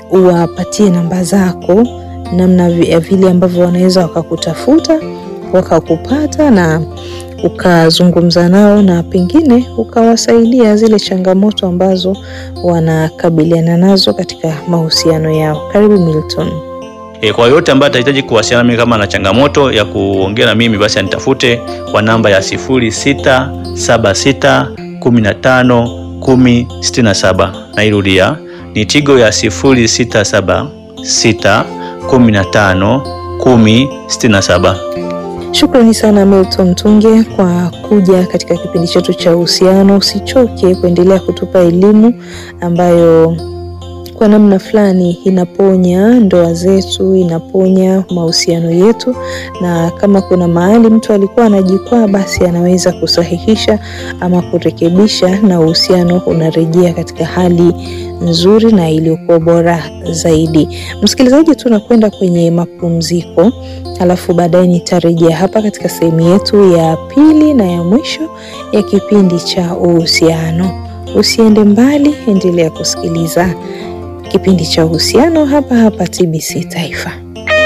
uwapatie namba zako, namna vi- vile ambavyo wanaweza wakakutafuta wakakupata na ukazungumza nao na pengine ukawasaidia zile changamoto ambazo wanakabiliana nazo katika mahusiano yao. Karibu Milton. E, kwa yote ambaye atahitaji kuwasiliana nami kama na changamoto ya kuongea na mimi basi anitafute kwa namba ya 0676 15 10 67. Nairudia ni Tigo ya 0676 15 10 67. Shukrani sana Milton Tunge kwa kuja katika kipindi chetu cha uhusiano. Usichoke kuendelea kutupa elimu ambayo kwa namna fulani inaponya ndoa zetu, inaponya mahusiano yetu, na kama kuna mahali mtu alikuwa anajikwaa, basi anaweza kusahihisha ama kurekebisha, na uhusiano unarejea katika hali nzuri na iliyokuwa bora zaidi. Msikilizaji, tunakwenda kwenye mapumziko, alafu baadaye nitarejea hapa katika sehemu yetu ya pili na ya mwisho ya kipindi cha uhusiano. Usiende mbali, endelea kusikiliza kipindi cha uhusiano hapa hapa TBC Taifa.